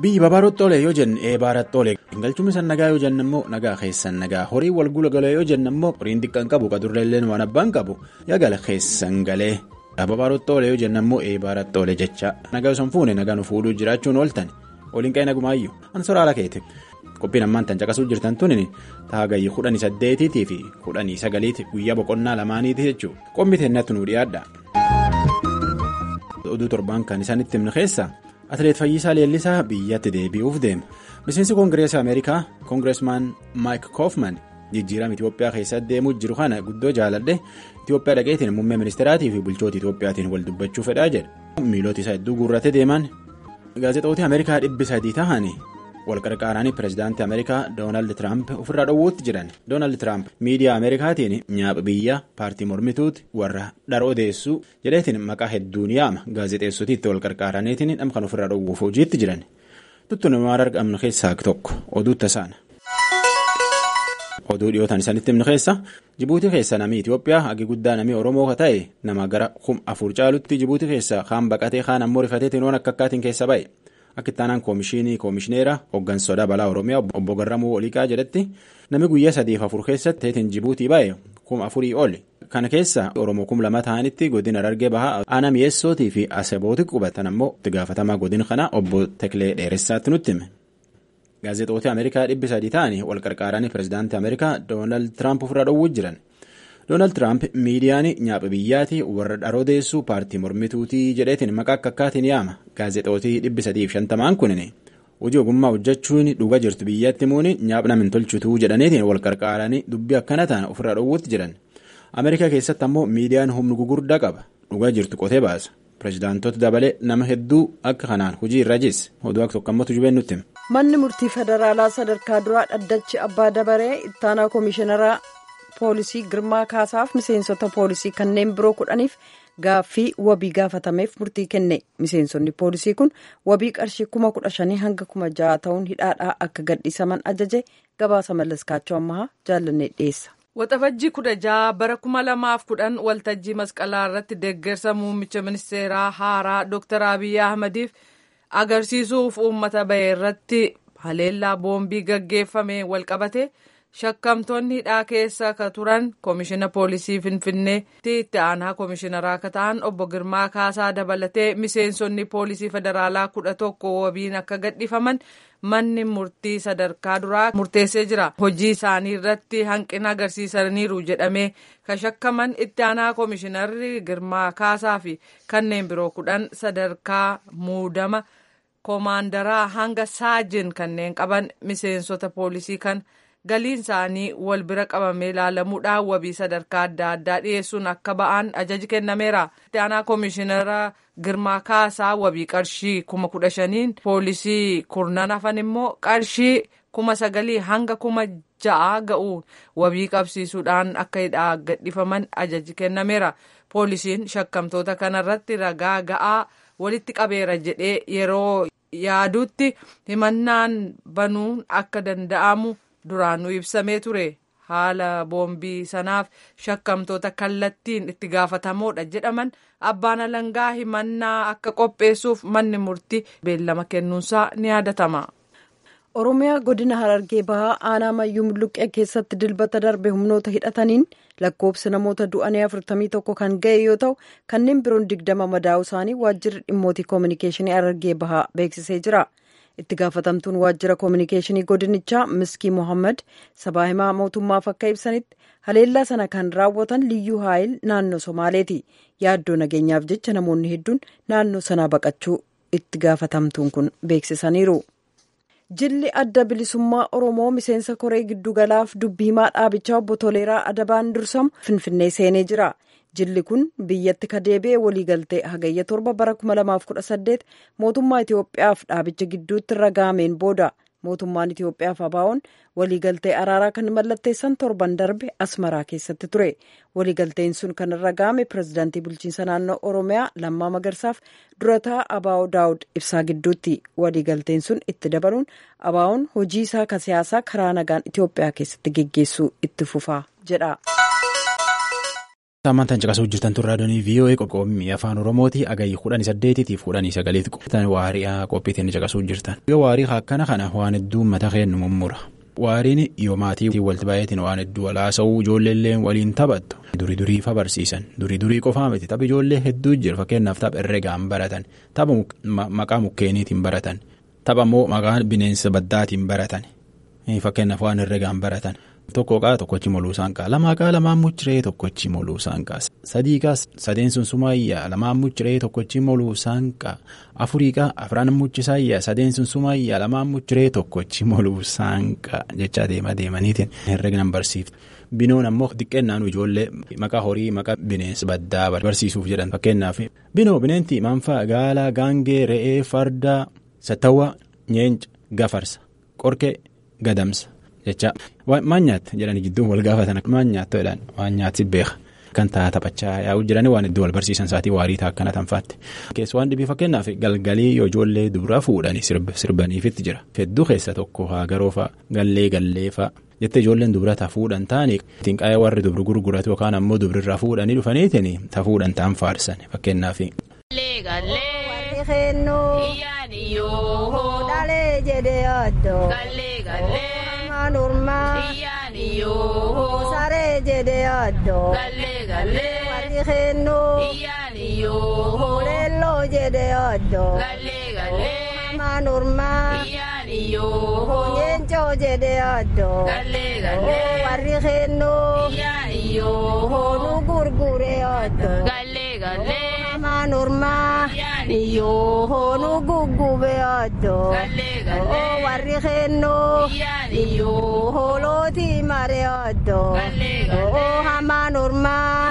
biyyi babaarotti oole yoo jenne eebaaratti oole galchuun isaan nagaa yoo jenne immoo nagaa keessan nagaa horii wal gulagalee yoo jenne immoo horiin xiqqaan qabu qadurreelleen waan abbaan qabu yaagala keessan galee babaarotti oole yoo jenne immoo eebaaratti oole jecha nagaa osoo hin fuune nagaa nu fuudhuu jiraachuun ooltan waliin qe'ee nagumaayyuu ansora haala keeti qophiin ammaan tan caqasuu jirtan tuni taagayyi kudhanii saddeetiitii fi kudhanii sagaliiti guyyaa boqonnaa lamaaniiti jechuudha qophiin teennatti nu dhiyaadha. oduu torbaan kan isaanitti himne keessa atileet Fayyisaa Leellisaa biyyatti deebi'uuf deema miseensi koongireesii ameerikaa koongireesmaan maayik koofman jijjiirama itiyoophiyaa keessatti deemuu jiru kana guddoo jaaladhe itiyoophiyaa dhaqeetiin muummee ministeeraatii fi bulchoota itiyoophiyaatiin wal dubbachuu fedhaa jedha miilota isaa hedduu guurratee deeman gaazexoota ameerikaa dhibbi sadii ta'anii wal qarqaaranii pireezidaantii ameerikaa doonaald tiraamp ofirraa dhowwuutti jiran doonaald tiraamp miidiyaa ameerikaatiin nyaapha biyya paartii mormituuti warra dhara odeessuu jedheetiin maqaa hedduun yaama gaazexeessotiitti wal qarqaaraniitiin dham kan ofirraa dhowwuuf hojiitti jiran tuttu namaa argamnu keessaa tokko oduu tasaana. oduu dhiyootaan isaanitti himnu keessa jibuutii keessa namni itiyoophiyaa hagi guddaa namni oromoo ta'e nama gara kum afur caalutti jibuutii keessa kaan baqatee kaan ammoo rifateetiin waan akka akkaatiin keessa ba'e. akka ittaanaan koomishinii koomishineera hooggansa sodaa balaa oromiyaa obbo Garramuu Oliiqaa jedhetti namni guyyaa sadiif afur keessatti teetiin jibuutii ba'e kuma afurii oli kana keessa oromoo kum lama ta'anitti godina Harargee bahaa aanaa mi'eessootii fi asebooti qubatan ammoo itti gaafatamaa godina kana obbo Teklee Dheeressaatti nutti hime. gaazexoota ameerikaa dhibbi sadii ta'anii wal qarqaaranii pireezidaantii ameerikaa doonaald tiraamp ofirraa dhowwuu jiran. doonaald tiraamp miidiyaan nyaapha biyyaatii warra dhara odeessuu paartii mormituutii jedheetiin maqaa akka akkaatiin yaama gaazexootii dhibbi sadiif shantamaan kunin hojii ogummaa hojjechuun dhuga jirtu biyyatti muuni nyaapha min tolchutuu jedhaniitiin wal qarqaaranii dubbii akkana ta'an ofirraa dhowwuutti jiran ameerikaa keessatti ammoo miidiyaan humna gugurdaa qaba dhuga jirtu qotee baasa pireezidaantota dabalee nama hedduu akka kanaan hojii irra jisse oduu akka tokko ammoo tujubeen nutti manni murtii federaalaa sadarkaa duraa dhaddachi abbaa dabaree ittaanaa koomishineraa. poolisii girmaa kaasaaf miseensota poolisii kanneen biroo kudhaniif gaaffii wabii gaafatameef murtii kenne miseensonni poolisii kun wabii qarshii kuma kudha shanii hanga kuma ja'a ta'uun hidhaadhaa akka gadhiisaman ajaje gabaasa mallaskaachoo ammaa jaallannee dhiyeessa. waxabajjii kudha ja'a bara kuma lamaaf kudhan waltajjii masqalaa irratti deeggarsa muummicha ministeeraa haaraa dooktar abiyyi ahmadiif agarsiisuuf uummata bahe irratti haleellaa boombii gaggeeffame walqabate. shakkamtoonni hidhaa keessa ka turan koomishina poolisii finfinneetti itti aanaa koomishinaraa akka ta'an obbo girmaa kaasaa dabalatee miseensonni poolisii federaalaa kudha tokko wabiin akka gadhiifaman manni murtii sadarkaa duraa murteessee jira hojii isaanii irratti hanqina agarsiisaniiru jedhamee ka shakkaman itti aanaa koomishinarri girmaa kaasaa fi kanneen biroo kudhan sadarkaa muudama koomaandaraa hanga saajin kanneen qaban miseensota poolisii kan. galiin isaanii wal bira qabamee ilaalamuudhaan wabii sadarkaa adda addaa dhiyeessuun akka ba'an ajaji kennameera. itti aanaa koomishinara girmaa kaasaa wabii qarshii kuma kudha shaniin poolisii kurnan hafan immoo qarshii kuma sagalii hanga kuma ja'a ga'uun wabii qabsiisuudhaan akka hidhaa gadhiifaman ajaji kennameera. poolisiin shakkamtoota kanarratti ragaa ga'aa walitti qabeera jedhee yeroo yaadutti himannaan banuun akka danda'amu. duraanuu ibsamee ture haala boombii sanaaf shakkamtoota kallattiin itti gaafatamoodha jedhaman abbaan alangaa himannaa akka qopheessuuf manni murtii beellama kennuunsaa ni yaadatama. oromiyaa godina harargee bahaa aanaa mayyuu mulluqqee keessatti dilbata darbe humnoota hidhataniin lakkoofsi namoota du'anii afurtamii tokko kan ga'e yoo ta'u kanneen biroon digdama madaa'u isaanii waajjirri dhimmootii koominikeeshinii harargee bahaa beeksisee jira. itti gaafatamtuun waajjira koominikeeshinii godinichaa miskii mohaammed sabaa himaa mootummaaf akka ibsanitti haleellaa sana kan raawwatan liyyuu haayil naannoo somaaleeti yaaddoo nageenyaaf jecha namoonni hedduun naannoo sanaa baqachuu itti gaafatamtuun kun beeksisaniiru. jilli adda bilisummaa oromoo miseensa koree giddugalaaf dubbii himaa dhaabichaa obbo toleeraa adabaan dursamu finfinnee seenee jira. jilli kun biyyatti ka deebi'e waliigaltee hagayya torba bara 2018 mootummaa Itoophiyaaf dhaabicha gidduutti irra gaameen booda mootummaan Itoophiyaaf abaa'oon waliigaltee araaraa kan mallatteessan torban darbe asmaraa keessatti ture waliigalteen sun kan irra gaame pirezidaantii bulchiinsa naannoo oromiyaa lammaa magarsaaf durataa abaa'oo daawud ibsaa gidduutti waliigalteen sun itti dabaluun abaa'oon hojii isaa ka siyaasaa karaa nagaan Itoophiyaa keessatti geggeessuu itti fufaa jedha. Saammantaan caqasuu jirtan turraa doonii VOA qoqqoobii afaan Oromooti agayyi kudhanii saddeetiitiif kudhanii sagaleeti qophatan waariyaa qophiitiin caqasuu jirtan. Yoo waarii akkana kana waan hedduu mata kennu mummura. Waariin yoo maatii walitti baay'atiin waan hedduu walaasa'uu ijoolleellee waliin taphattu. Durii durii fa barsiisan durii durii qofaa miti tapha ijoollee hedduu jira fakkeenyaaf tapha herregaan baratan tapha maqaa mukkeeniitiin baratan tapha immoo maqaa bineensa baddaatiin baratan fakkeenyaaf waan herregaan baratan. Tokko qaa tokkochi moluusaan qaa lamaa qaa lamaan mucciree tokkochi moluusaan qaa sadii qaa sadeen sun sumaayyaa lamaan mucciree tokkochi moluusaan qaa afurii qaa afran muccisaayyaa sadeen sun sumaayyaa lamaan mucciree tokkochi moluusaan qaa jechaa deema deemaniitiin herregnan barsiiftu. Binoon ammoo xiqqeennaan ijoollee maqaa horii maqaa bineensa baddaa barsiisuuf jedhan fakkeenyaaf binoo bineentii maanfaa gaalaa gaangee re'ee fardaa sattawwaa nyeenca gafarsa qorqee gadamsa. jecha maan nyaatte jedhanii gidduu wal gaafatan maan nyaattu jedhan waan nyaatti beeka kan ta'a taphachaa yaa'u jiranii waan iddoo wal barsiisan isaatii waarii ta'a akkana tanfaatti. Keessa waan dhibii fakkeenyaaf galgalii yoo ijoollee dubra fuudhanii sirbaniifitti jira hedduu keessa tokko haagaroo fa'a gallee gallee fa'a jettee ijoolleen dubra ta'a fuudhan ta'anii ittiin qaayee warri dubri gurguratu yookaan ammoo dubrirraa fuudhanii dhufaniitiin ta'a fuudhan ta'an faarsan fakkeenyaaf. Normaa saree jedhee addoo warri keennoo leelloo jedhee addoo hamaa normaa nyeencoo jedhee addoo warri keennoo nu gurguree addoo hamaa normaa nu guggubee addoo warri keennoo. Hoolootii maree oddoo hamaa normaa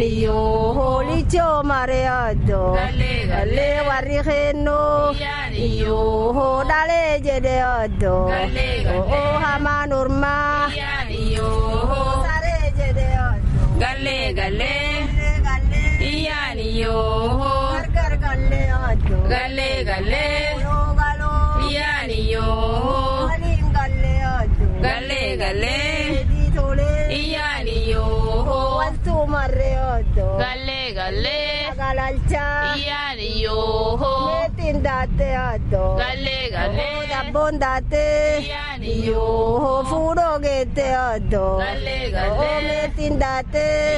hoolichoo maree oddoo gallee warri keennoo dhalee jedhee oddoo hamaa normaa saree jedhee oddoo gallee gallee iyaaniyoo gargar gallee oddoo gallee gallee galoo iyaaniyoo. Galee galee iyaaniyoo wantu marree oddoo galee galee galalchaa iyaaniyoo meetiin daattee oddoo galee galee dabboon daattee iyaaniyoo fuudhoo geettee oddoo galee galee meetiin daattee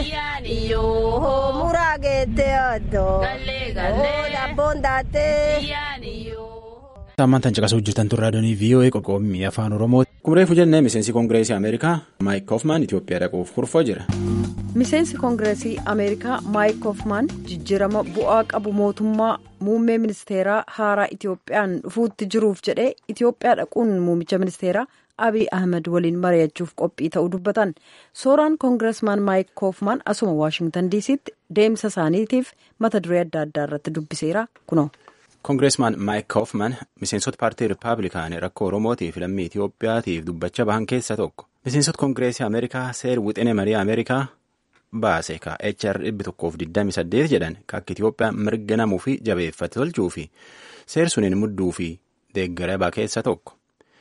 iyaaniyoo muraa geettee oddoo galee galee dabboon daattee iyaaniyoo. Saammantaan caqasuu jirtan turraa doonii VOA qoqqoobii afaan Oromooti. Kumreefu jennee miseensi koongireesii Ameerikaa Maayik Koofmaan Itoophiyaa dhaquuf kurfoo jira. Miseensi koongireesii Ameerikaa Maayik Koofmaan jijjiirama bu'aa qabu mootummaa muummee ministeeraa haaraa Itoophiyaan dhufuutti jiruuf jedhee Itoophiyaa dhaquun muummicha ministeeraa Abiy Ahmed waliin mari'achuuf qophii ta'uu dubbatan. Sooraan koongireesmaan Maayik Koofmaan asuma Waashingtan diisiitti deemsa isaaniitiif mata duree adda addaa irratti dubbiseera kunoo. Koongireesmaan Maayik Koofman miseensota paartii Rippaabilikaanii rakkoo Oromootiif lammii Itoophiyaatiif dubbacha bahan keessa tokko. Miseensota Koongireesii Ameerikaa seer wixinee marii Ameerikaa baase ka HR dhibbi tokkoof 28 jedhan ka akka Itoophiyaan mirga namuu fi jabeeffate tolchuu fi seer suniin mudduu fi deeggarabaa keessa tokko.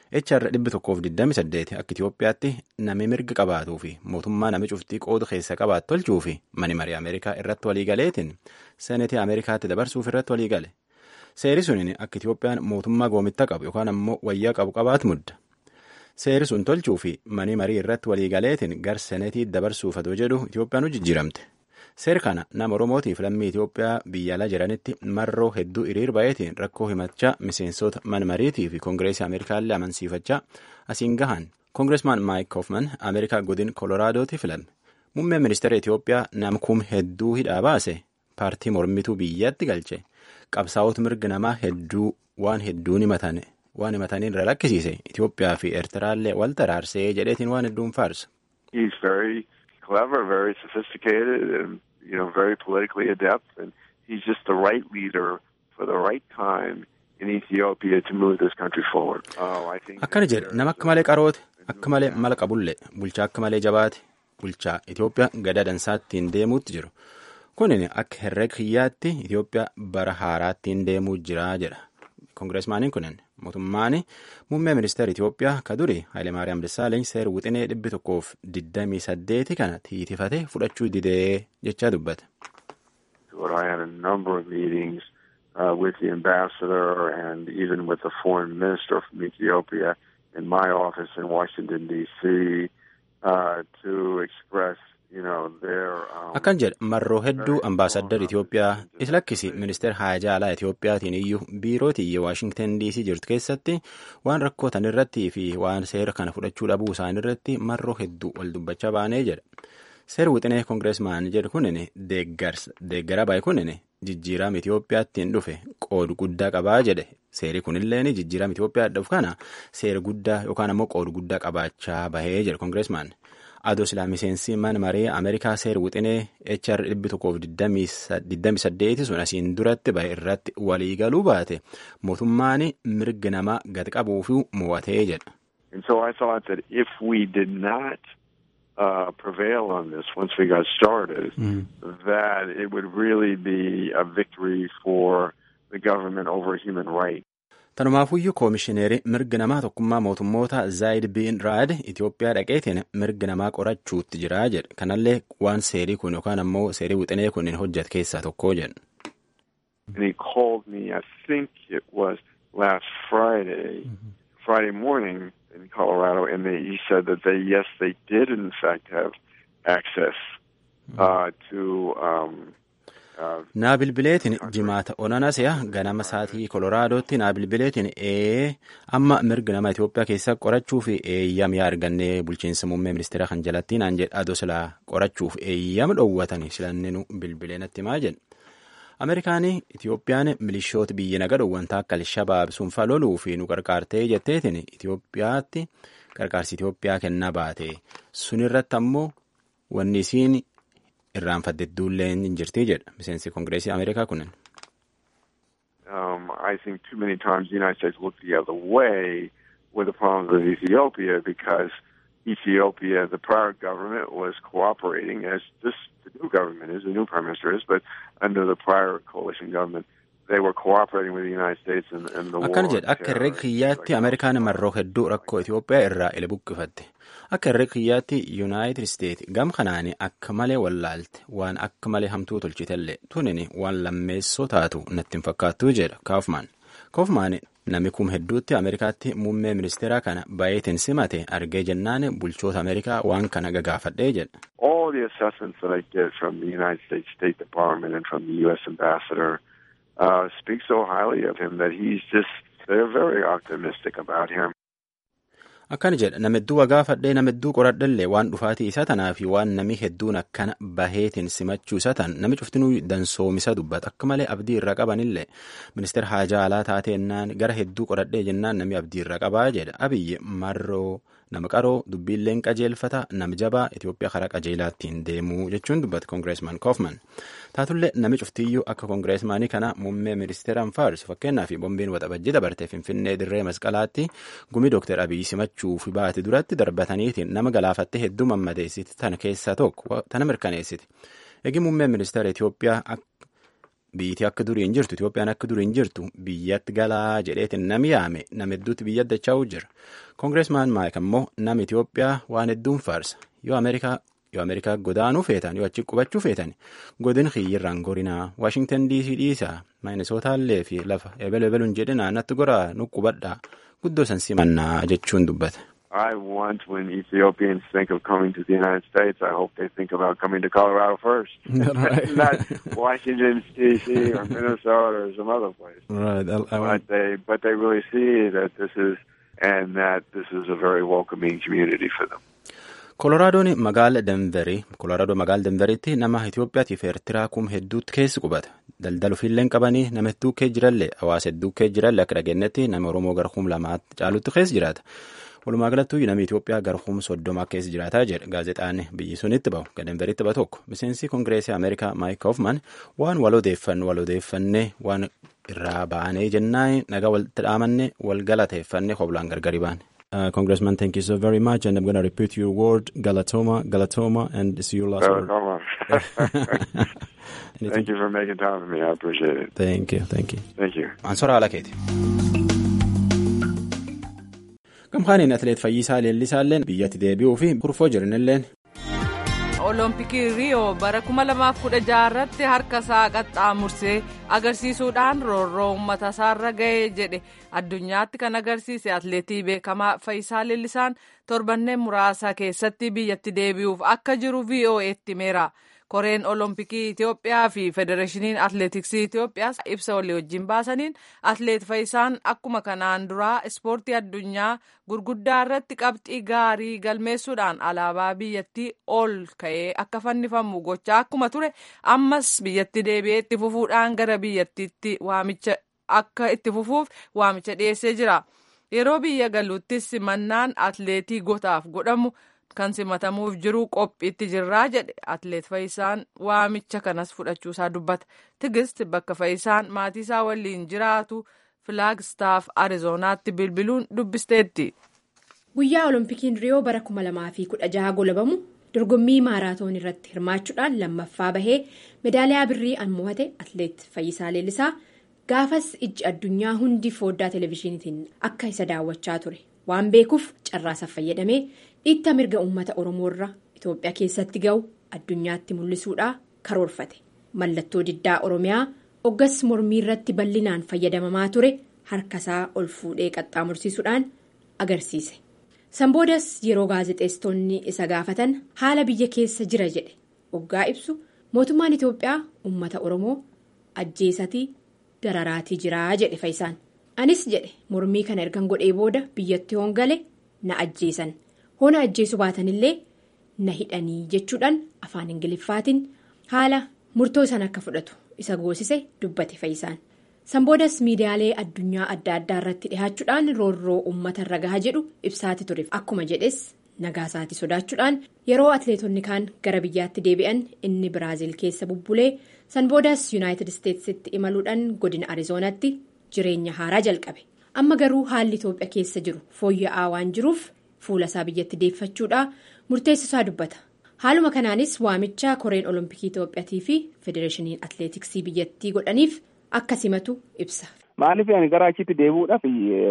HR dhibbi tokkoof 28 akka Itoophiyaatti nami mirga qabaatuu fi mootummaa nami cuftii qoodu keessa qabaatu tolchuu fi mani marii Ameerikaa irratti waliigaleetiin seenetii Ameerikaatti dabarsuuf irratti waliigale. Seeri suniin akka Itoophiyaan mootummaa goomitta qabu yookaan ammoo wayyaa qabu qabaatu mudda. Seeri sun tolchuu fi manii marii irratti waliigaleetiin gar senetii dabarsuuf adoo jedhu Itoophiyaan hojjijjiiramte. Seer kana nama Oromootiif lammii Itoophiyaa biyya alaa jiranitti marroo hedduu hiriir baay'eetiin rakkoo himachaa miseensota man mariitii fi Koongireesii Ameerikaallee amansiifachaa asiin gahan. Koongireesmaan Maayik Koofman Ameerikaa godin Koloraadooti filame. Muummeen ministeera Itoophiyaa nama kum hedduu hidhaa baase paartii mormituu biyyatti galche. qabsaa'ota mirga namaa hedduu waan hedduun himatan waan himataniin irra lakkisiise Itoophiyaa fi Eertiraallee wal taraarsee jedheetiin waan hedduun faarsa. He's very clever, very sophisticated, and you know, very politically adept, and he's just the right leader for the right time in Ethiopia to move this country forward. Oh, I think. Akkana jedhe nama akka malee qaroote akka malee mala qabullee bulchaa akka malee jabaate bulchaa Itoophiyaa gada dansaattiin deemuutti jiru. Kunin akka herrega kiyyaatti Itoophiyaa bara haaraattiin deemuu jira jedha. Koongireesmaaniin kunin mootummaan muummee ministeera Itoophiyaa ka duri Hayilemaariyaam Dassaaleny seera wixinee dhibbi tokkoof digdamii saddeeti kana tiitifate fudhachuu didee jechaa dubbate. I had a number of meetings uh, with the ambassador and even with the foreign minister from Ethiopia in my office in Washington, D.C. Uh, to express akkan jedhe marroo hedduu ambaasaddar Itoophiyaa isa lakkisi ministeera haajaa alaa Itoophiyaatiin iyyuu biiroo tiyya Waashingtan DC jirtu keessatti waan rakkootan irratti fi waan seera kana fudhachuu dhabuu isaan irratti marroo hedduu wal dubbachaa baanee jedha. Seera wixinee koongireesmaan jedhu kunin deeggara baay'ee kunin jijjiirama Itoophiyaattiin dhufe qoodu guddaa qabaa jedhe. Seeri kunilleen jijjiirama Itoophiyaa dhufu kana seera guddaa yookaan ammoo qoodu guddaa qabaachaa bahee jedha koongireesmaan. Adoo silaa miseensi mana maree Ameerikaa seera wixinee HR dhibbi tokkoof digdami saddeeti sun asiin duratti bahe irratti walii galuu baate mootummaan mirga namaa gad qabuuf mo'atee jedha. And so I thought that if we did not uh, prevail on this once we got started, mm. that it would really be a victory for the government over human rights. Tanumaafuyyuu koomishineerii mirga namaa tokkummaa mootummoota Zaayid Biin Raad Itoophiyaa dhaqeetiin mirga namaa qorachuutti jira jedhe. Kanallee waan seerii kun yookaan ammoo seerii wixinee kun hojjate keessaa tokko jedhe. And he called me, I think it was last Friday, mm -hmm. Friday morning in Colorado, and they, he said that they, yes, they did in fact have access uh, to um, naa bilbileetiin jimaata onanasiya ganama saatii koloraadotti naa bilbileetiin ee amma mirga nama Itoophiyaa keessa qorachuuf eeyyam yaa argannee bulchiinsa muummee ministeera kan jalatti naan jedha adoo silaa qorachuuf eeyyam dhoowwatanii silanninu bilbilee natti maa jedhe. Ameerikaanii Itoophiyaan milishoota biyya naga dhoowwanta akka Alshabaab sunfa loluu fi nu qarqaartee jetteetiin Itoophiyaatti qarqaarsi Itoophiyaa kennaa baate sunirratti ammoo wanni isiin irraanfatte duullee hin jirti jedha miseensi koongireesii Ameerikaa kunin. Um, I think too many times the United States looked the other way with the problems with Ethiopia because Ethiopia, the prior government, was cooperating as this the new government is, the new prime minister is, but under the prior coalition government, they were cooperating with the United States in, in the war. Akkana jedha akka herrega kiyyaatti Ameerikaan marroo hedduu rakkoo Itoophiyaa irraa ila buqqifatte. Akka herrega kiyyaatti Yuunaayitid Isteet gam kanaani akka malee wallaalte waan akka malee hamtuu tolchitellee tunini waan lammeessoo taatu natti hin fakkaattuu jedha Kaufman. Kaufman namni kum hedduutti Ameerikaatti muummee ministeeraa kana baay'eetiin simate argee jennaan bulchoota Ameerikaa waan kana gagaafadhee jedha. All the assessments that I get from the United States State Department and from the U.S. Ambassador uh, speak so highly of him that he's just, they're very optimistic about him. Akkana jedha nama hedduu wagaafadhee nama hedduu qoradhallee waan dhufaatii isaa tanaa fi waan nami hedduun akkana baheetiin simachuu isaa tan nami cuftinuu dansoomisa dubbata akka malee abdii irra qabanillee ministeera haajaa alaa taateennaan gara hedduu qoradhee jennaan nami abdii irra qabaa jedha abiyyi marroo nama qaroo dubbiilleen qajeelfata nama jabaa Itoophiyaa karaa qajeelaattiin deemuu jechuun dubbata koongireesmaan Koofman. Taatullee nami cuftiyyuu akka koongireesmaanii kana muummee ministeeraan faarsu fakkeenyaaf bombiin waxabajjii dabartee finfinnee dirree masqalaatti gumii dooktar Abiyyi simachuu fi baate duratti darbataniitiin nama galaafattee hedduu mammadeessiti tana keessaa tokko tana mirkaneessiti. Eegi muummeen ministeera Itoophiyaa biyyittii akka durii hin jirtu Itoophiyaan akka durii hin jirtu biyyatti galaa jedheetiin nami yaame nama hedduutti biyya addachaa'uu jira. Koongireesmaan Maayik ammoo nama Itoophiyaa waan hedduun faarsa yoo Ameerikaa yoo Ameerikaa godaanuu feetan yoo achi qubachuu feetan godin xiyyirraan gorinaa Waashingtan DC dhiisaa Minisootallee fi lafa ebel ebeluun jedhinaa natti goraa nu qubadhaa guddoo san simannaa jechuun dubbata. I want when Ethiopians think of coming to the United States, I hope they think about coming to Colorado first, Right. not Washington D.C. or Minnesota or some other place. Right. I, I But they, but they really see that this is, and that this is a very welcoming community for them. Koloraadoon magaala Denverii Kolooraadoo magaala Denveriitti nama Itoophiyaatiif Eertiraa kum hedduutti keessi qubata. Daldala ofiillee hin qabanii nama hedduu kee jirallee hawaasa hedduu kee jirallee akka dhageenyetti nama Oromoo gara kum lamaatti caalutti keessa jiraata. Walumaa galattuu namni Itoophiyaa gara kum soddoma keessa jiraataa jedha gaazexaan biyyi sunitti bahu kan Denveriitti bahu tokko. Miseensi Kongireesii Ameerikaa Maayik Hoofman waan wal odeeffannu wal odeeffannee waan irraa baanee jennaan nagaa walitti dhaamannee wal galateeffannee hoblaan gargari baane. Uh, Congressman, thank you so very much, and I'm going to repeat your word, Galatoma, Galatoma, and it's your last So, word. come on. Anything- Thank you for making time for me. I appreciate it. Thank you, thank you. Thank you. Ansora ala keeti. gamkaaniin atleet Fayyisaa Leellisaalleen biyyatti deebi'uu fi kurfoo jiranilleen. olompikii riiyoo bara 2016 irratti harka isaa qaxxaamursee agarsiisuudhaan roorroo uummata isaarra ga'ee jedhe addunyaatti kan agarsiise atleetii beekamaa Fayyisaa Leellisaan torbanneen muraasa keessatti biyyatti deebi'uuf akka jiru VOA'tti himeera. koreen olompikii Itoophiyaa fi federeeshiniin atleetiksii Itoophiyaas ibsa walii wajjin baasaniin atleet Fayyisaan akkuma kanaan duraa ispoortii addunyaa gurguddaa irratti qabxii gaarii galmeessuudhaan alaabaa biyyattii ol ka'ee akka fannifamu gochaa akkuma ture ammas biyyatti deebi'ee itti fufuudhaan gara biyyattiitti waamicha akka itti fufuuf waamicha dhiyeessee jira. Yeroo biyya galuuttis simannaan atleetii gotaaf godhamu. kan simatamuuf jiru qophiitti jirraa jedhe atleet Fayyisaan waamicha kanas fudhachuusaa dubbata tigist bakka Fayyisaan maatii isaa waliin jiraatu filaagstaaf ariizoonaatti bilbiluun dubbisteetti. guyyaa olompikiin riyoo bara 2016 golabamu dorgommii maaraatoon irratti hirmaachuudhaan lammaffaa bahee meedaaliyaa birrii an mo'ate atleet Fayyisaa Leellisaa gaafas ijji addunyaa hundi fooddaa televezyiiniitiin akka isa daawwachaa ture waan beekuuf carraasaaf fayyadamee. dhiitta mirga uummata oromoorra itoophiyaa keessatti ga'u addunyaatti mul'isuudhaa karoorfate mallattoo diddaa oromiyaa oggas mormii irratti bal'inaan fayyadamamaa ture harkasaa ol fuudhee qaxxaamursiisuudhaan agarsiise sanboodas yeroo gaazexeessitoonni isa gaafatan haala biyya keessa jira jedhe oggaa ibsu mootummaan itoophiyaa uummata oromoo ajjeesatii dararaatii jiraa jedhe fayyisaan anis jedhe mormii kana ergan godhee booda biyyatti hoongale na ajjeesan. hona ajjeesu baatanillee na hidhanii jechuudhaan afaan ingiliffaatiin haala murtoo san akka fudhatu isa goosise dubbate fayyisaan sanboodas miidiyaalee addunyaa adda addaa irratti dhihaachuudhaan roorroo uummata irra gahaa jedhu ibsaati ture akkuma jedhes nagaasaati sodaachuudhaan yeroo atleetonni kaan gara biyyaatti deebi'an inni biraaziil keessa bubbulee sanboodas yuunaayitid isteetsitti imaluudhaan godina ariizoonaatti jireenya haaraa jalqabe amma garuu haalli itoophiyaa keessa jiru fooyya'aa waan jiruuf. fuula isaa biyyatti deeffachuudha murteessisaa dubbata haaluma kanaanis waamicha koreen olompikii itoophiyaatii fi federeeshiniin atleetiksii biyyattii godhaniif akka simatu ibsa. maaliif ani gara achitti deebi'uudhaaf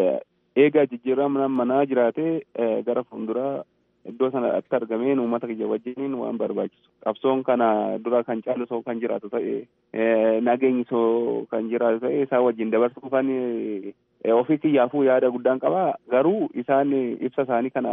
eegaa jijjiirama manaa jiraatee gara fuulduraa iddoo sanatti argameen uummata kiyya wajjiniin waan barbaachisu qabsoon kana dura kan caalu soo kan jiraatu ta'e nageenyi soo kan jiraatu ta'e isaa wajjin dabarsuuf kan ofii kiyyaafuu yaada guddaan qaba garuu isaan ibsa isaanii kana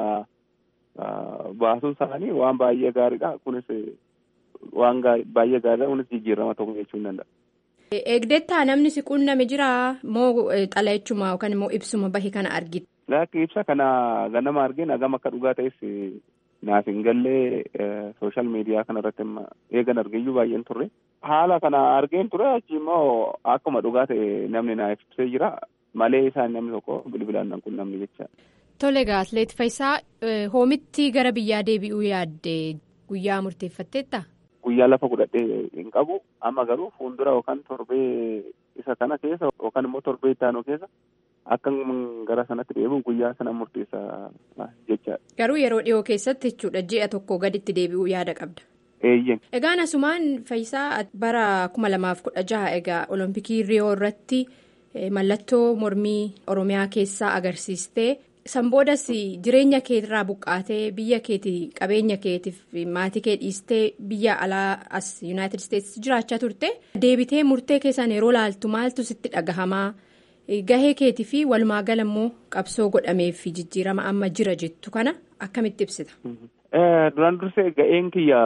baasuun isaanii waan baay'ee gaariidha kunis waan baay'ee gaariidha kunis jijjiirama tokko jechuu hin danda'a. Eegdettaa namni si quunname jira moo xalayeechuma yookaan immoo ibsuma bahe kana argite. Laakki ibsa kana ganama argeen hagam akka dhugaa ta'es naaf hin gallee sooshaal miidiyaa kanarratti eegan argeeyyuu baay'een turre. Haala kana argeen ture achi immoo akkuma dhugaa ta'e namni naaf ibsee jira malee isaan namni tokko bilbilaan nan quunnamne jecha. Tole egaa atleet Fayisaa hoomitti gara biyyaa deebi'uu yaadde guyyaa murteeffatteetta? Guyyaa lafa godhadhee hin qabu amma garuu fuuldura yookaan torbee isa kana keessa yookaan immoo torbee ittaanoo keessa akka gara sanatti deebi'u guyyaa sana murteessa jechaadha. Garuu yeroo dhiyoo keessatti jechuudha ji'a tokko gaditti deebi'uu yaada qabda. Eeyyen. Egaan asumaan Fayisaa bara kuma lamaaf kudha jaha egaa olompikii riyoo irratti mallattoo mormii oromiyaa keessaa agarsiistee. Sanboodas jireenya keetirraa buqqaatee biyya keetii qabeenya keetiif maatii kee dhiistee biyya alaa as yuunaayitid isteetsi jiraachaa turte deebitee murtee keessaan yeroo laaltu maaltu sitti dhagahamaa gahee keetii fi walumaa gala immoo qabsoo godhamee fi jijjiirama amma jira jettu kana akkamitti ibsita. Duraan dursee ga'een kiyya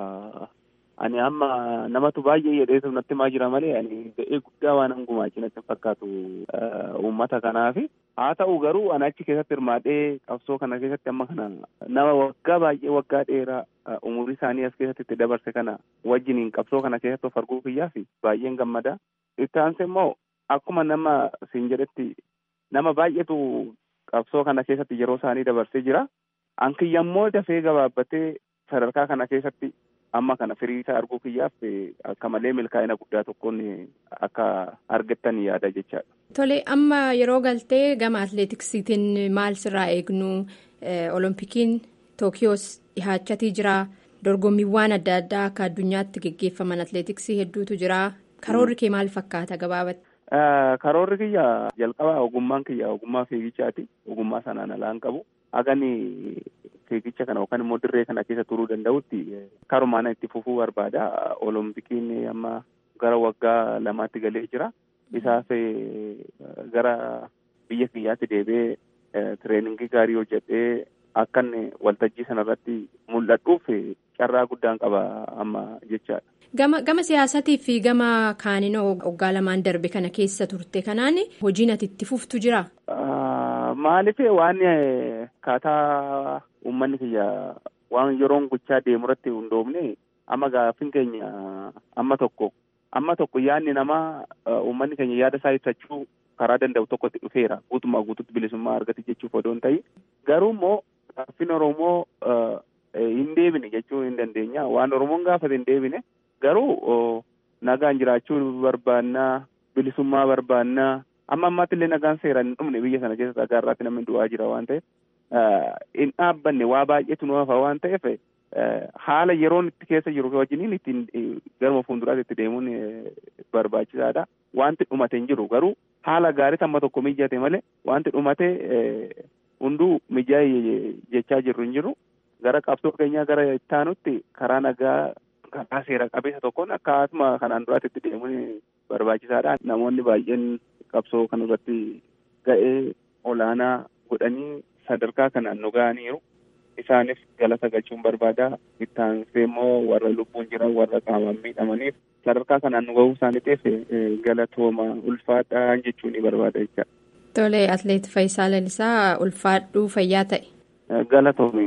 ani amma namatu baay'ee jedheetu natti himaa jira malee ani ga'ee guddaa waan hangumaachi natti fakkaatu uummata kanaafi. haa ta'u garuu ani achi keessatti hirmaadhee qabsoo kana keessatti amma kana nama waggaa baay'ee waggaa dheeraa umurii isaanii as keessatti itti dabarse kana wajjiniin qabsoo kana keessatti of arguu kiyyaaf baay'een gammada. Itti aansee immoo akkuma nama siin jedhetti nama baay'eetu qabsoo kana keessatti yeroo isaanii dabarsee jira. Ankiyya immoo dafee gabaabbatee sadarkaa kana keessatti amma kana firii isaa arguu kiyyaaf akka malee milkaa'ina guddaa tokkoon akka argattan yaada jechaadha. Tole amma yeroo galtee gama atleetiksiitiin maal sirraa eegnu olompikiin tookiyoos dhihaachatii jira dorgommiiwwan adda addaa akka addunyaatti geggeeffaman atleetiksii hedduutu jira karoorri kee maal fakkaata gabaabatti. Karoorri kiyya jalqaba ogummaan kiyya ogummaa fiigichaati. Ogummaa sanaan alaan qabu. Hagani fiigicha kana yookaan immoo dirree kana keessa turuu danda'utti karumaan itti fufuu barbaada. Oloompikiin amma gara waggaa lamaatti galee jira. Isaaf gara biyya kiyyaatti deebi'ee tireeningii gaarii hojjetee akkan waltajjii sanarratti mul'adhuuf carraa guddaan qaba amma jechaadha. Gama gama siyaasatii fi gama kaaninoo waggaa lamaan darbe kana keessa turte kanaan hojiin ati itti fuftu jira? Maaliif waan kaataa uummanni kiyya waan yeroon gochaa deemu irratti hundoofne amma gaaffiin keenya amma tokko amma tokko yaadni namaa uummanni keenya yaada isaa ibsachuu karaa danda'u tokkotti dhufeera guutummaa guututti bilisummaa argate jechuuf odoo hin ta'in garuu immoo gaaffiin Oromoo hin deebine jechuu hin dandeenya waan Oromoon gaafate hin deebine garuu nagaan jiraachuu barbaannaa bilisummaa barbaannaa amma ammaatti illee nagaan seeraan hin dhumne biyya sana keessa dhagaarraatti namni du'aa jira waan ta'eef hin dhaabbanne waa baay'eetu nu hafa waan ta'eef haala yeroon itti keessa jiru wajjiniin ittiin garuma fuulduraatti itti deemuun barbaachisaadha. Wanti dhumate hin jiru garuu haala gaarii amma tokko mijate malee wanti dhumate hunduu mijaa'e jechaa jirru hin jiru. Gara qabsoo keenyaa gara ittaanutti karaa nagaa karaa seera qabeessa tokkoon akkasuma kanaan duraatti itti deemuun barbaachisaadha. Namoonni baay'een qabsoo kanarratti ga'ee olaanaa godhanii sadarkaa kanaan nu ga'aniiru. Isaanis galata galchuun barbaada. Ittaansee immoo warra lubbuun jiran warra qaamaan miidhamaniif sadarkaa kanaan nu ga'uu isaaniitiif galatooma ulfaadhaa jechuun ni barbaada jecha. Tole atleet Faayisaa Lalisaa ulfaadhuu fayyaa ta'e. Galatoomi.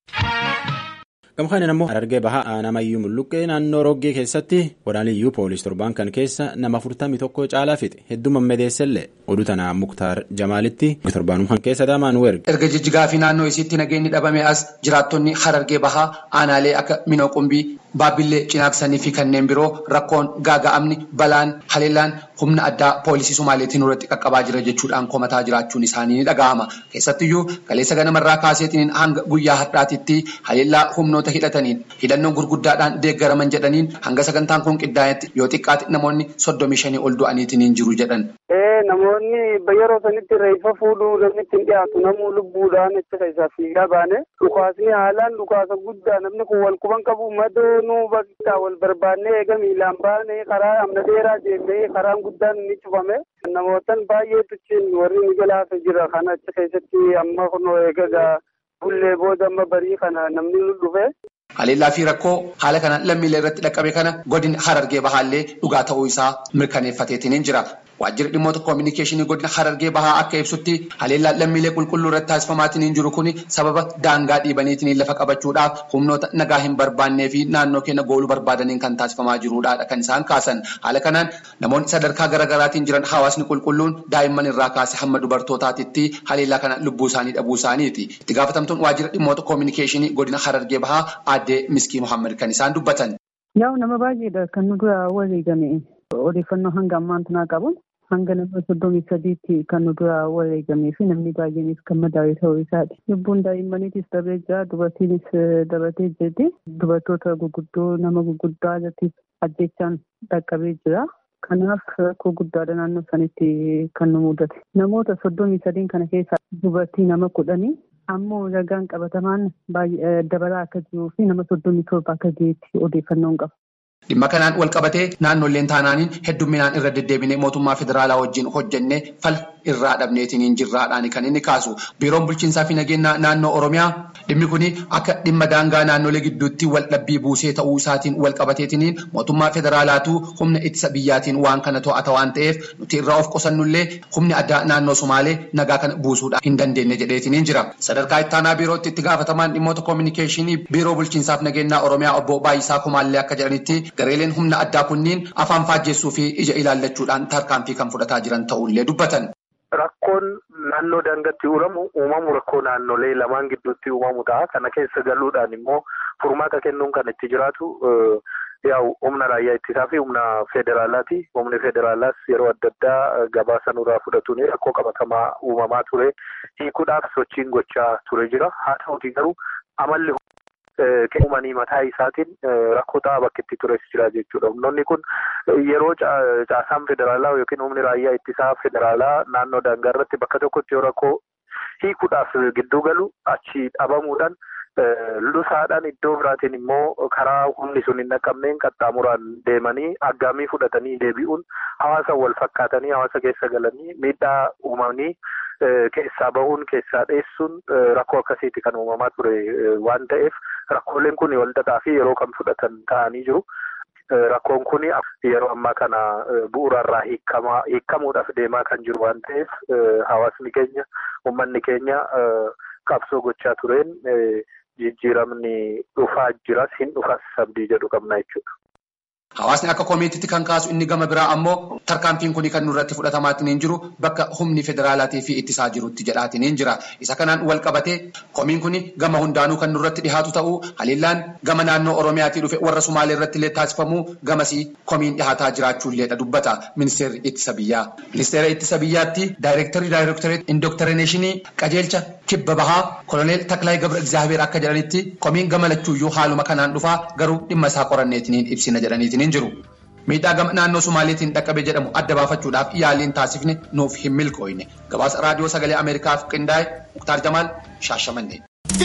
Gamkaan ammoo Harargee Bahaa Aanamayyuu Mulluqqee naannoo Roggee keessatti waraaniyyuu poolis torbaan kan keessa nama afurtamii tokko caalaa fixe hedduu mammadeessellee oduu tanaa Muktaar Jamaalitti torbaanuma keessa daamaan werge. Erga jijjigaa fi naannoo isiitti nageenyi dhabame as jiraattonni Harargee Bahaa aanaalee akka Minoo Qumbii, Baabbillee, Cinaaksanii fi kanneen biroo rakkoon gaaga'amni balaan haleellaan humna addaa poolisii Somaaleetiin irratti qaqqabaa jira jechuudhaan komataa jiraachuun isaanii ni dhaga'ama. Keessattiyyuu kaleessa ganamarraa kaaseetiin hanga guyyaa har'aatitti haleellaa humnoota hidhataniin hidhannoon gurguddaadhaan deeggaraman jedhaniin hanga sagantaan kun qindaa'etti yoo xiqqaate namoonni soddomii shanii ol du'aniitiin jiru jedhan. Namoonni yeroo sanitti reeffa fuudhuu namni ittiin dhiyaatu namuu lubbuudhaan achi keessaa fiigaa baane dhukaasni haalaan dhukaasa guddaa namni kun wal quban qabu madoonuu bakka wal barbaannee eega miilaan baane karaa amna dheeraa deemee karaan guddaan ni cufame namootan baay'eetu cin warri ni galaafe jira kana achi keessatti amma kunoo eegaa bullee booda amma barii kana namni nu dhufe. Haleellaa fi rakkoo haala kana lammiilee irratti dhaqqabe kana godin Harargee Bahaallee dhugaa ta'uu isaa mirkaneeffateetiin jira. Waajjirri dhimmoota koominikeeshinii godina Harargee Bahaa akka ibsutti haleellaa lammiilee qulqulluu irratti taasifamaatiin jiru kun sababa daangaa dhiibaniitiin lafa qabachuudhaaf humnoota nagaa hin barbaannee fi naannoo keenya gooluu barbaadaniin kan taasifamaa jirudha kan isaan kaasan. Haala kanaan namoonni sadarkaa garaagaraatiin jiran hawaasni qulqulluun daa'imman irraa kaase hamma dubartootaatitti haleellaa kana lubbuu isaanii dhabuu isaaniiti. Itti gaafatamtuun waajjira dhimmoota koominikeeshinii godina Harargee Bahaa aadde Miskii Muhammad kan isaan dubbatan. Yaa'u nama baay'eedha kan nu dura wareegame odeeffannoo hanga ammaan tanaa qabuun hanga nama soddomii sadiitti kan nu dura wareegamee fi namni baay'eenis kan madaa'e ta'uu isaati. Lubbuun daa'immaniitis darbee jira dubartiinis dabatee jirti. Dubartoota gurguddoo nama gurguddaa irrattis ajjechaan dhaqqabee jira. Kanaaf rakkoo guddaadha naannoo sanitti kan nu mudate. Namoota soddomii sadiin kana keessaa dubartii nama kudhanii ammoo ragaan qabatamaan dabalaa akka jiruu fi nama soddomii torba akka ga'eetti odeeffannoon qaba. Dhimma kanaan wal qabatee naannoleen taanaaniin heddumminaan irra deddeebinee mootummaa federaalaa wajjin hojjennee fala irraa dhabneetiin jirraadhaan kan inni kaasu. Biiroon bulchiinsaa fi nageenya naannoo Oromiyaa dhimmi kun akka dhimma daangaa naannolee gidduutti wal dhabbii buusee ta'uu isaatiin wal qabateetiin mootummaa federaalaatu humna ittisa biyyaatiin waan kana to'ata waan ta'eef nuti irraa of qusannullee humni addaa naannoo Somaalee nagaa kana buusuudhaan hin dandeenye jedheetiin jira. Sadarkaa ittaanaa biirootti itti gaafatamaan dhimmoota koominikeeshinii biiroo bulchiinsaaf nageenya Oromiyaa obbo Baay'isaa Kumaallee akka jedhanitti gareeleen humna addaa kunniin afaan faajjeessuu fi ija ilaallachuudhaan tarkaanfii kan fudhataa jiran ta'ullee dubbatan. Rakkoon naannoo daangaatti uuramu uumamu rakkoo naannolee lamaan gidduutti uumamu ta'a. Kana keessa galuudhaan immoo furmaata kennuun kan itti jiraatu yaa'u humna raayyaa ittisaa fi humna federaalaati. Humni federaalaas yeroo adda addaa gabaasa nurraa fudhatuun rakkoo qabatamaa uumamaa ture. Hiikuudhaaf sochiin gochaa ture jira. Haa ta'uutii garuu amalli uumanii mataa isaatiin rakkoo ta'aa bakka itti tures jira jechuudha. Humnoonni kun yeroo caasaan federaalaa yookiin humni raayyaa ittisaa federaalaa naannoo daangaa irratti bakka tokkotti yoo rakkoo hiikuudhaaf gidduu galu achi dhabamuudhaan lusaadhaan iddoo biraatiin immoo karaa humni sun hin dhaqqabneen qaxxaamuraan deemanii aggaamii fudhatanii deebi'uun hawaasa wal fakkaatanii hawaasa keessa galanii miidhaa uumanii keessaa bahuun keessaa dheessuun rakkoo akkasiiti kan uumamaa ture waan ta'eef rakkooleen kun walxaxaa fi yeroo kan fudhatan ta'anii jiru. Rakkoon kun yeroo ammaa kana bu'uurarraa hiikamuudhaaf deemaa kan jiru waan ta'eef hawaasni keenya uummanni keenya qabsoo gochaa tureen jijjiiramni dhufaa jiras hin dhufas abdii jedhu qabna jechuudha. Hawaasni akka komiitiitti kan kaasu inni gama biraa ammoo tarkaanfiin kun kan nurratti fudhatamaatiin jiru bakka humni federaalaatii fi ittisaa jirutti jedhaatiin jira. Isa kanaan wal qabatee komiin kun gama hundaanuu kan nurratti dhihaatu ta'uu haliillaan gama naannoo Oromiyaatii dhufe warra Sumaalee irratti illee taasifamuu gamasii komiin dhihaataa jiraachuulleedha dubbata ministeerri ittisa biyyaa. Ministeera ittisa biyyaatti daayirektarii daayirektareet indokterineeshinii qajeelcha kibba bahaa koloneel Taklaayi Gabra Egzaabeer akka jedhanitti komiin gama lachuuyyuu haaluma kanaan dhufaa garuu dhimma isaa qoranneetiin ibsina jedhaniitiin hin jiru. Miidhaa gama naannoo Sumaaleetiin dhaqqabe jedhamu adda baafachuudhaaf yaaliin taasifne nuuf hin milkooyne. Gabaasa raadiyoo sagalee Ameerikaaf qindaa'e Muktaar Jamaal Shaashamannee.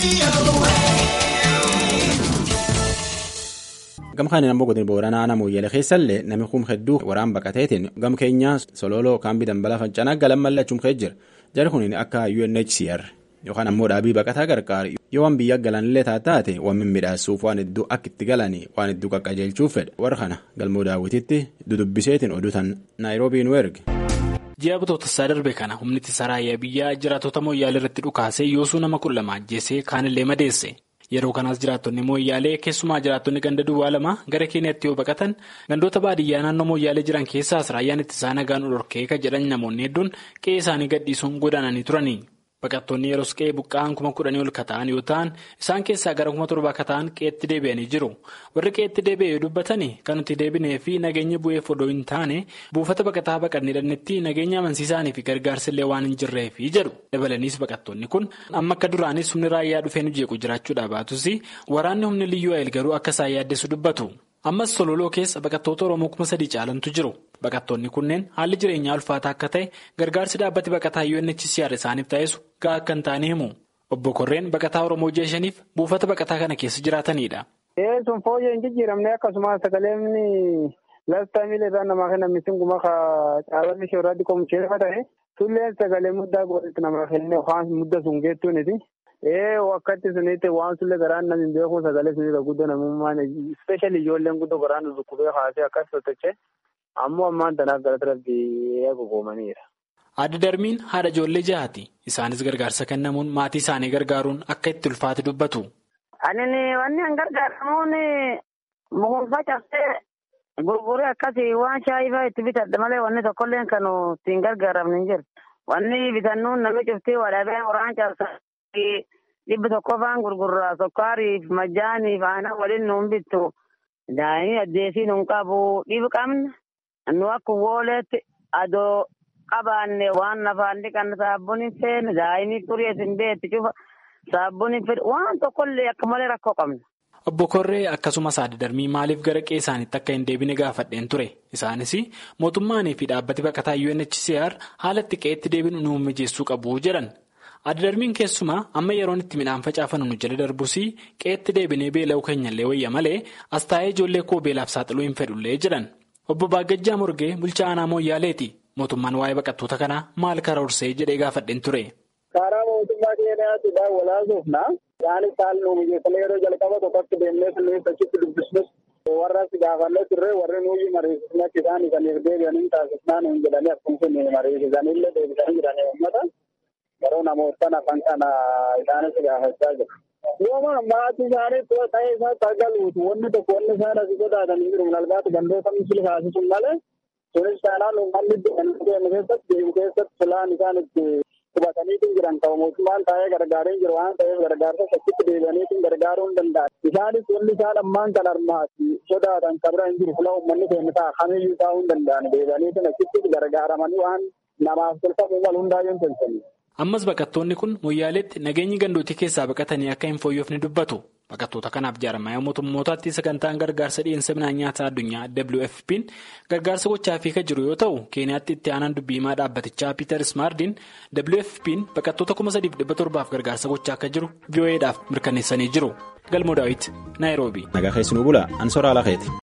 Gama kanaan ammoo godina booranaa nama Moyyaalee keessallee namni kun hedduu waraan baqateetiin gama keenyaa sololoo kaambii dambalaa fincanaa galan mallachuun ka'ee jira. Jari kun akka UNHCR yookaan ammoo dhaabii baqataa gargaaru yoo waan biyya galanillee taate waan mimmiidhaasuuf waan hedduu akka itti galanii waan hedduu qaqqajeelchuuf fedha. Warra kana galmoo daawwititti dudubbiseetiin oduutan naayiroobii nu erge. Ji'a bitootessaa darbe kana humni ittisa raayyaa biyyaa jiraatota Moyyaalee irratti dhukaasee yoosuu nama kudha lama ajjeesee kaanillee madeesse. Yeroo kanaas jiraattonni Moyyaalee keessumaa jiraattonni ganda duwwaa lama gara Keeniyaatti yoo baqatan gandoota baadiyyaa naannoo Moyyaalee jiran keessaas raayyaan ittisaa nagaan dhorkee kan jedhan namoonni hedduun qe'ee isaanii gadhiisuun godaananii turani. Baqattoonni yeroo qe'ee buqqa'an kuma kudhanii ol kata'an yoo ta'an isaan keessaa gara kuma torbaa kata'an qe'eetti deebi'anii jiru. Warri qe'eetti deebi'e yoo dubbatani kan nuti deebinee fi nageenya bu'eef odoo hin taane buufata baqataa baqannee dhannetti nageenya amansiisaanii fi gargaarsillee waan hin jirreefi jedhu. Dabalaniis baqattoonni kun amma akka duraanis humni raayyaa dhufee nu jeequ jiraachuudhaa baatus waraanni humni liyyuu ayil garuu akka isaan yaaddeessu dubbatu. Ammas sololoo keessa baqattoota Oromoo kuma sadii caalantu jiru. Baqattoonni kunneen haalli jireenyaa ulfaataa akka ta'e gargaarsi dhaabbati baqataa UNHCR isaaniif taasisu gahaa akka hin taane himu. Obbo Korreen baqataa Oromoo jeeshaniif buufata baqataa kana keessa jiraatanidha. Sun fooyyee hin jijjiiramne akkasumas sagaleen laftaa miila irraa namaa kenna misinguma caalonni ishee irratti qomucheefa ta'e tulleen sagalee muddaa godhatti namaa kenne waan mudda sun geettuuniti. Ee wakkatti sunitti waan sulle garaan namni beeku sagalee sunirra guddoo namummaan ispeeshali ijoolleen guddoo garaan dhukkubee haasee akkas sochochee ammoo ammaan tanaaf gara rabbii eegugoomaniira. Adda darbiin haadha ijoollee jahaati. Isaanis gargaarsa kennamuun maatii isaanii gargaaruun akka itti ulfaate dubbatu. Ani wanni an gargaaramuun mukuufa cabsee gurguree akkasii waan shaayii fa'aa itti bitadha malee wanni tokkollee kan ittiin gargaaramne hin jiru. Wanni bitannuun namni cuftee wadhabee waraan cabsaa. dhibba tokko faan gurgurraa sukkaariif majjaaniif aanaa waliin nuun bittu daa'imni addeesii nuun qabu dhibu qabna nu akka wooleetti adoo qabaanne waan nafaan dhiqan saabbuun hin feene daa'imni xurees hin beetti cufa saabbuun hin fedhe waan tokkollee akka malee rakkoo qabna. Obbo Korree akkasumas adda darbii maaliif gara qe'ee isaaniitti akka hin deebine gaafadheen ture. Isaanis mootummaanii fi dhaabbati baqataa UNHCR haala itti qe'eetti deebinu nu mijeessuu qabu jedhan. Adda darbiin keessumaa amma yeroon itti midhaan facaafannu nu jala darbus qe'eetti deebinee beela'uu keenyallee wayya malee as taa'ee ijoollee koo beelaaf saaxiluu hin fedhullee jedhan. Obbo Baagajjaa Morgee bulchaa aanaa Mooyyaaleeti. Mootummaan waa'ee baqattoota kanaa maal karoorsee jedhee gaafadheen ture. Karaa mootummaa keenyaatti walaasuufna isaanis haala nu mijeessanii yeroo jalqaba tokkotti deemnee sunniin achitti dubbisnus warra si gaafannee turre warri nuyi mariisisne akka isaan isaniif deebi'anii taasisnaa nuun jedhanii akkuma sun mariisisanillee deebisanii jiranii uummata. Yeroo namoota afaan kana isaanis gaafachaa jiru. Yooma maatii isaanii ta'ee isaa tagaluutu wanni tokko wanni isaan asii sodaatanii jiru malbaatu gandoota misili taasisuun malee sunis taanaan uummanni deemu keessatti deemu keessatti filaan isaan itti qubataniitiin jiran qaba mootummaan taa'ee gargaareen jiru waan ta'eef gargaarsa achitti deebi'aniitiin gargaaruu hin danda'an. Isaanis wanni isaan ammaan kan armaati sodaatan qabra hin jiru fila uummanni keenya ta'a kamiyyuu taa'uu hin danda'an deebi'aniitiin achitti gargaaramanii waan namaaf tolfamu mal hundaayyuu hin tolfanii. Ammas baqattoonni kun Moyyaaleetti nageenyi gandootii keessaa baqatanii akka hin fooyyofne dubbatu. Baqattoota kanaaf jaarmayaa mootummootaatti sagantaan gargaarsa dhiyeessa midhaan nyaataa addunyaa WFP'n gargaarsa gochaafii kan jiru yoo ta'u keeniyaatti itti aanaan dubbiimaa dhaabbatichaa Peter Smardiin WFP'n baqattoota kuma sadiif dhibba torbaaf gargaarsa gochaa akka jiru VOA'dhaaf mirkaneessanii jiru. Galmoo Daawit Naayiroobii. Nagaa keessanuu bula Ansoraa Lakeeti.